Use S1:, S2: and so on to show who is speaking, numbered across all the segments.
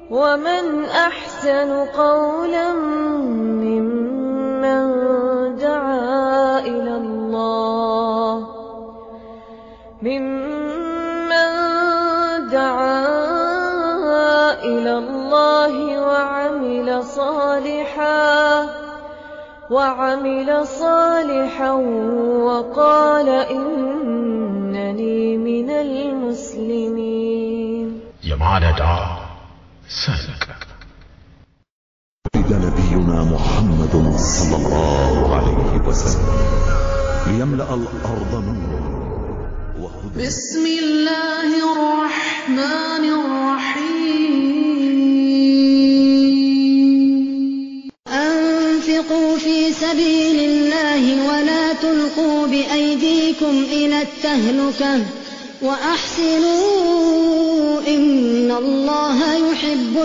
S1: ومن أحسن قولا ممن دعا إلى الله ممن دعا إلى الله وعمل صالحا وعمل صالحا وقال إنني من المسلمين
S2: የማለዳ ሰንቅ
S3: ولد نبينا محمد صلى الله عليه وسلم ليملأ الأرض نورا وهدى
S4: بسم الله الرحمن الرحيم أنفقوا في سبيل الله ولا تلقوا بأيديكم إلى التهلكة وأحسنوا إن الله يحب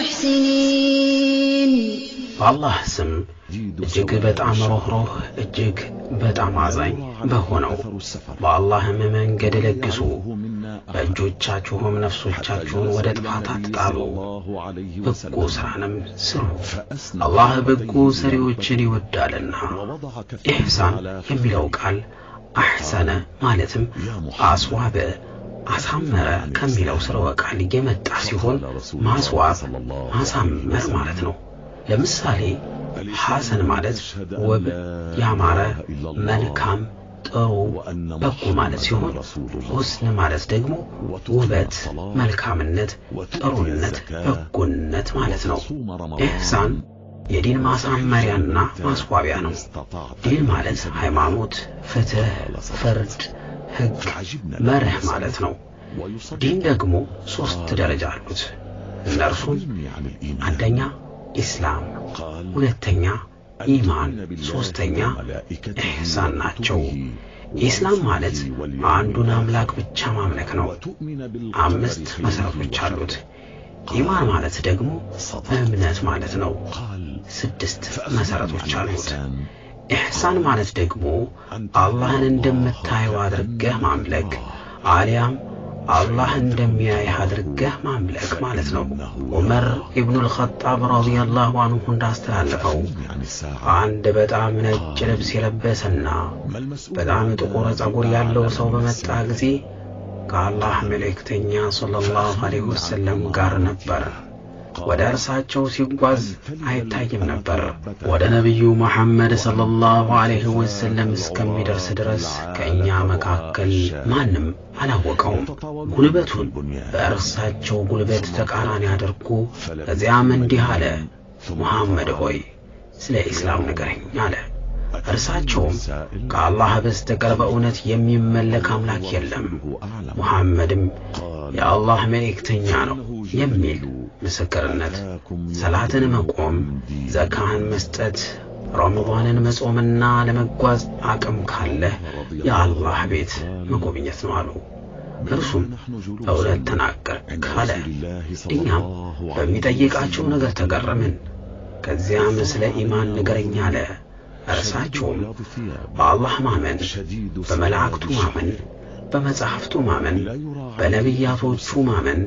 S4: المحسنين
S5: በአላህ ስም እጅግ በጣም ሩኅሩህ እጅግ በጣም አዛኝ በሆነው በአላህም መንገድ ለግሱ በእጆቻችሁም ነፍሶቻችሁን ወደ ጥፋት አትጣሉ በጎ ሥራንም ስሩ አላህ በጎ ሰሪዎችን ይወዳልና ኢሕሳን የሚለው ቃል አሕሰነ ማለትም አስዋበ አሳመረ ከሚለው ስርወ ቃል የመጣ ሲሆን ማስዋብ ማሳመር ማለት ነው ለምሳሌ ሐሰን ማለት ውብ ያማረ መልካም ጥሩ በጎ ማለት ሲሆን ሁስን ማለት ደግሞ ውበት መልካምነት ጥሩነት በጎነት ማለት ነው ኢሕሳን የዲን ማሳመሪያና ማስዋቢያ ነው ዲን ማለት ሃይማኖት ፍትህ ፍርድ ህግ መርህ ማለት ነው ዲን ደግሞ ሦስት ደረጃ አሉት እነርሱም አንደኛ ኢስላም ሁለተኛ ኢማን ሦስተኛ ኢሕሳን ናቸው ኢስላም ማለት አንዱን አምላክ ብቻ ማምለክ ነው አምስት መሠረቶች አሉት ኢማን ማለት ደግሞ እምነት ማለት ነው ስድስት መሠረቶች አሉት ኢሕሳን ማለት ደግሞ አላህን እንደምታየው አድርገህ ማምለክ አሊያም አላህ እንደሚያይህ አድርገህ ማምለክ ማለት ነው ዑመር ኢብኑል ኸጣብ ረዲየላሁ አንሁ እንዳስተላለፈው አንድ በጣም ነጭ ልብስ የለበሰና በጣም ጥቁር ጸጉር ያለው ሰው በመጣ ጊዜ ከአላህ መልእክተኛ ሰለላሁ ዐለይሂ ወሰለም ጋር ነበር ወደ እርሳቸው ሲጓዝ አይታይም ነበር ወደ ነቢዩ መሐመድ ሰለላሁ ዐለይሂ ወሰለም እስከሚደርስ ድረስ ከእኛ መካከል ማንም አላወቀውም ጉልበቱን በእርሳቸው ጉልበት ተቃራኒ አድርጎ ከዚያም እንዲህ አለ ሙሐመድ ሆይ ስለ ኢስላም ንገረኝ አለ እርሳቸውም ከአላህ በስተቀር በእውነት የሚመለክ አምላክ የለም ሙሐመድም የአላህ መልእክተኛ ነው የሚል ምስክርነት ሰላትን መቆም ዘካህን መስጠት ረመዳንን መጾምና ለመጓዝ አቅም ካለህ የአላህ ቤት መጎብኘት ነው አሉ እርሱም እውነት ተናገር ካለ እኛም በሚጠይቃቸው ነገር ተገረምን ከዚያም ስለ ኢማን ንገረኝ አለ እርሳቸውም በአላህ ማመን በመላእክቱ ማመን በመጻሕፍቱ ማመን በነቢያቶቹ ማመን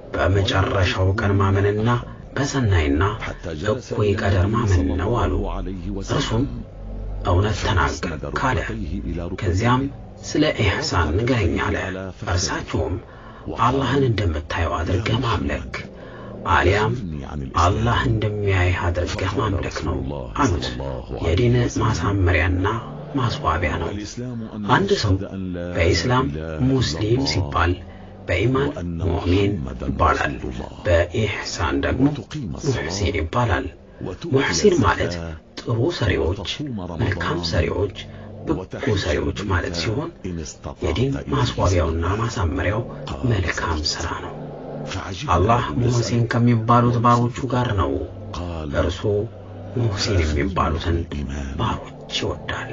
S5: በመጨረሻው ቀን ማመንና በሰናይና እኩይ ቀደር ማመን ነው አሉ እርሱም እውነት ተናገር ካለ ከዚያም ስለ ኢሕሳን ንገረኝ አለ እርሳቸውም አላህን እንደምታየው አድርገህ ማምለክ አሊያም አላህ እንደሚያይህ አድርገህ ማምለክ ነው አሉት የዲን ማሳመሪያና ማስዋቢያ ነው አንድ ሰው በኢስላም ሙስሊም ሲባል በኢማን ሙእሚን ይባላል በኢሕሳን ደግሞ ሙሕሲን ይባላል ሙሕሲን ማለት ጥሩ ሰሪዎች መልካም ሰሪዎች በጎ ሰሪዎች ማለት ሲሆን የዲን ማስዋቢያውና ማሳመሪያው መልካም ሥራ ነው አላህ ሙሕሲን ከሚባሉት ባሮቹ ጋር ነው እርሱ ሙሕሲን የሚባሉትን ባሮች ይወዳል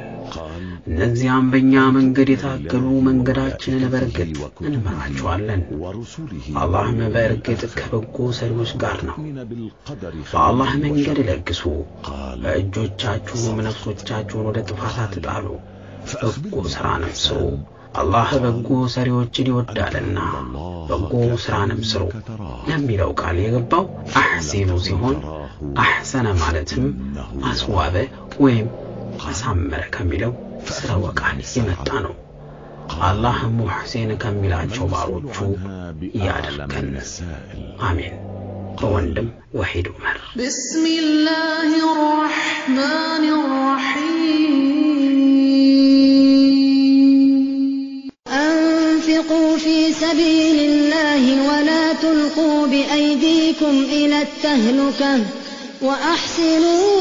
S5: እነዚያም በእኛ መንገድ የታገሉ መንገዳችንን በእርግጥ እንመራቸዋለን አላህም በእርግጥ ከበጎ ሰሪዎች ጋር ነው በአላህ መንገድ ለግሱ በእጆቻችሁም ነፍሶቻችሁን ወደ ጥፋት አትጣሉ በጎ ሥራንም ስሩ አላህ በጎ ሰሪዎችን ይወዳልና በጎ ስራንም ስሩ ለሚለው ቃል የገባው አሕሲኑ ሲሆን አሕሰነ ማለትም አስዋበ ወይም አሳመረ ከሚለው ስርወ ቃል የመጣ ነው። አላህ ሙሕሴን ከሚላቸው ባሮቹ ያድርገን። አሜን። በወንድም ወሒድ ዑመር
S1: بسم الله الرحمن الرحيم
S4: أنفقوا في سبيل الله ولا تلقوا بأيديكم إلى التهلكة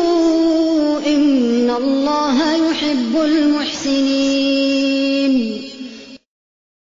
S4: وأحسنوا إن الله يحب المحسنين